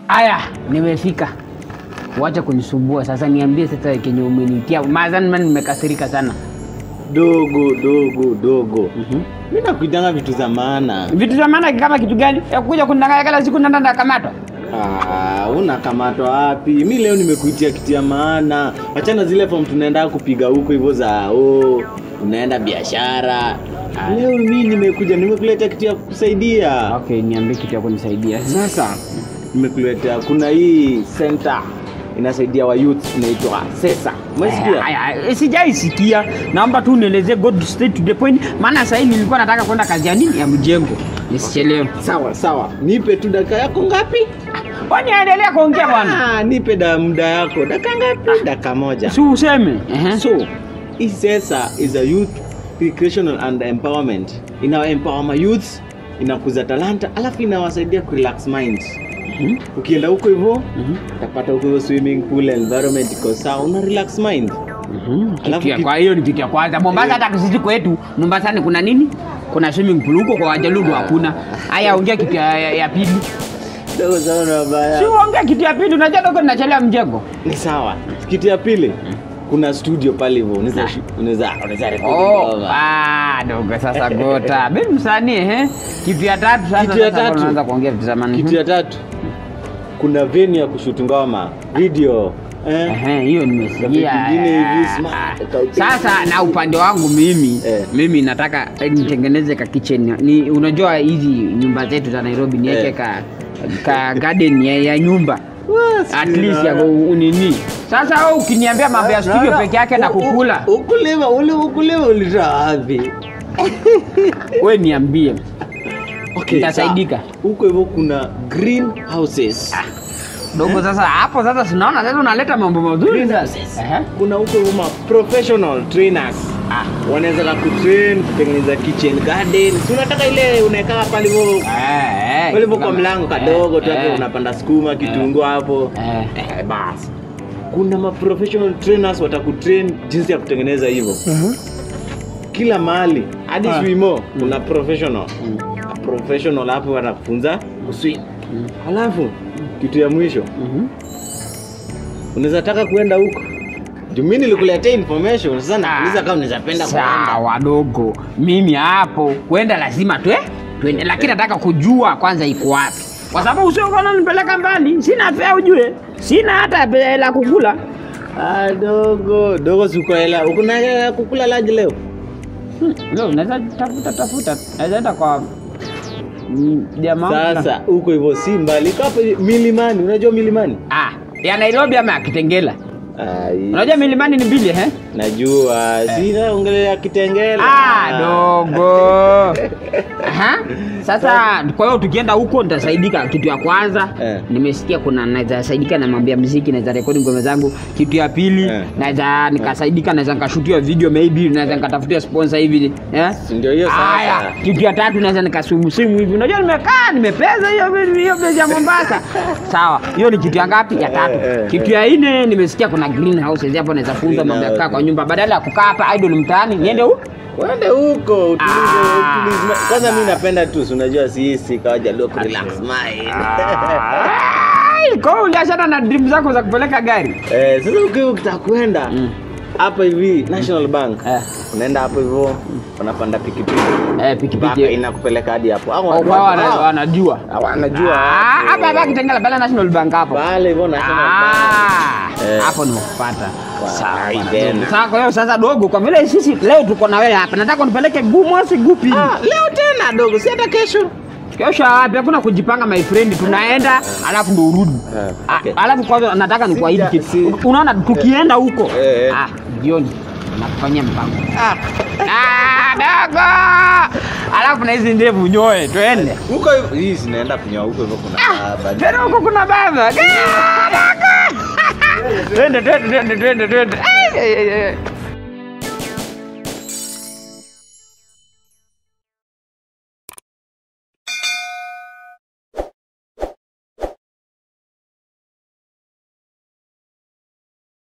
Aya, nimefika. Wacha kunisumbua sasa, niambie sasa kenye umenitia. Mazani mimi nimekasirika sana. Dogo dogo dogo, Mhm. mi nakuitanga vitu za maana. Vitu vya maana kama kitu gani? Ya kuja kunidanganya kila siku nenda ndakamatwa. Ah, unakamatwa wapi? Mi leo nimekuitia kitu ya maana. Achana zile form tunaenda kupiga huko hivyo za oh, unaenda biashara. Leo mi nimekuja nimekuletea kitu ya kusaidia. Okay, niambie kitu ya kunisaidia. Sasa nimekuletea, kuna hii center inasaidia wa youth inaitwa Sesa. Umesikia? Aya, aya, sijaisikia. Naomba tu nielezee go straight to the point, maana sasa hivi nilikuwa nataka kwenda kazi ya nini ya mjengo, nisichelewe. Sawa sawa, nipe tu dakika yako ngapi? Kwani endelea kuongea bwana, Ah, nipe da muda yako dakika ngapi? Dakika moja. si useme. Ehe. So, hii sasa is a youth recreational and empowerment. Ina empower my youth, inakuza talanta, alafu inawasaidia ku relax mind. Mhm. Ukienda huko hivyo Mhm. utapata huko hivyo swimming pool environment iko sawa, una relax mind. Mhm. Alafu Kitu ya ki- kwa hiyo ni kitu ya kwanza. Mombasa hata sisi kwetu Mombasa kuna nini? Kuna swimming pool huko kwa Wajalugu hakuna. Haya, ongea kitu ya, ya, ya pili. Dogo sana baya. Si uongea kitu ya pili, unajua dogo ninachelewa mjengo. Ni sawa. Kitu ya pili, kuna studio pale hivyo, unaweza unaweza unaweza rekodi Oh, ngoma. ah, dogo sasa gota. Mimi msanii eh. Kitu ya tatu sasa Kitu ya sasa tatu. unaanza kuongea vitu zamani. Kitu ya tatu, kuna venue ya kushuti ngoma, video. Eh? Ehe, hiyo nimesikia. Vitu vingine hivi, Ah, smart, ah. kaupiga. Sasa na upande wangu mimi Eh. mimi nataka eh, nitengeneze ka kitchen. Ni unajua hizi nyumba zetu za Nairobi niweke Eh. ka ka garden ya, ya nyumba Wah, at sina- least ya ku- unini. Sasa wewe ukiniambia mambo ya studio Na- peke yake na u- u- kukula, Ukulima ule ukulima ulitoa wapi? wewe niambie. Okay, Nitasaidika. sawa. Huko hivyo kuna greenhouses. Dogo sasa hapo sasa sinaona sasa unaleta mambo mazuri sasa. Ehe. Kuna huko hivyo ma professional trainers. Ah. Wanaweza na kutrain kutengeneza kitchen garden. Si unataka ile unaekaa pale hivyo Eh, eh, pale hivyo kwa kama- mlango kadogo tu hapo eh, unapanda sukuma kitunguu hapo. eh. Eh, basi. Kuna ma professional trainers watakutrain jinsi ya kutengeneza hivyo. Kila mahali hadi Ah. swimo kuna professional. Mm. A professional hapo wanakufunza kuswim. Mm. Halafu kitu ya mwisho Mhm. unaweza taka kuenda huko juu mimi nilikuletea information sasa nakuuliza kama unaweza penda kuenda sawa dogo mimi hapo kwenda lazima twe twende lakini nataka kujua kwanza iko wapi kwa sababu usiokona nipeleka mbali sina fea ujue sina hata pe- la kukula ah, dogo dogo siko hela uko na hela ya kukula laji leo Hmm, leo naweza tafuta tafuta naweza enda kwa mm, jamaa wangu na- sasa huko hivyo si mbali iko hapo milimani unajua milimani ah ya Nairobi ama ya Kitengela Ai, unajua milimani ni mbili eh najua sina ongelea kitengela Ah, dogo. Aha. Sasa kwa hiyo tukienda huko nitasaidika. Kitu ya kwanza Eh. nimesikia kuna naweza saidika na mambo ya muziki, naweza rekodi ngoma zangu. Kitu ya pili Eh. naweza nikasaidika, naweza nikashutia video maybe, naweza nikatafutia sponsor hivi eh. ndio hiyo Haya, sasa kitu ya tatu naweza nikasumu simu hivi. Unajua nimekaa nimepeza hiyo hiyo place ya Mombasa. Sawa, hiyo ni kitu ya ngapi? Ya tatu. Eh, eh, Kitu ya nne nimesikia kuna greenhouses hapo naweza funza mambo ya kukaa kwa nyumba badala ya kukaa hapa idle mtaani niende huko. Uende huko utulize, Ah. utulize ma- kwanza mi napenda tu si unajua sisi kawajalua ku relax mind Ai, Kwa hiyo uliachana na dream zako za kupeleka gari? Eh, sasa ukiwa ukitaka kwenda Mm. hapa hivi National Bank Eh. unaenda hapo hivyo unapanda pikipiki Eh, mpaka pikipiki. inakupeleka hadi hapo Au Oh, watu- wao wana- ah, wanajua. wanajua Ah, hapo. hapa hapa Kitengela pale National Bank hapo. pale hivyo National Bank Ah, Eh. hapo nimekupata. Wa- Sawa, ai, bwana. tena. Sasa kwa hiyo sasa dogo, kwa vile sisi leo tuko na wewe hapa, nataka unipeleke gumosi gupi? Ah, leo tena dogo si hata kesho Kesho wapi? Hakuna kujipanga my friend, tunaenda alafu ndo urudi. Eh, Ah, okay. Alafu kwanza nataka nikuahidi Sija- kitu. si- Unaona tukienda huko. Eh, eh. Ah, jioni nakufanyia mpango. Ah, Ah, dogo. Alafu na hizi ndevu nyoe, twende. huko hivyo hii zinaenda kunyoa huko hivyo kuna baba. Tena huko kuna baba. Ah, dogo. Twende, twende, twende, twende, twende. Ai, ai, ai, ai.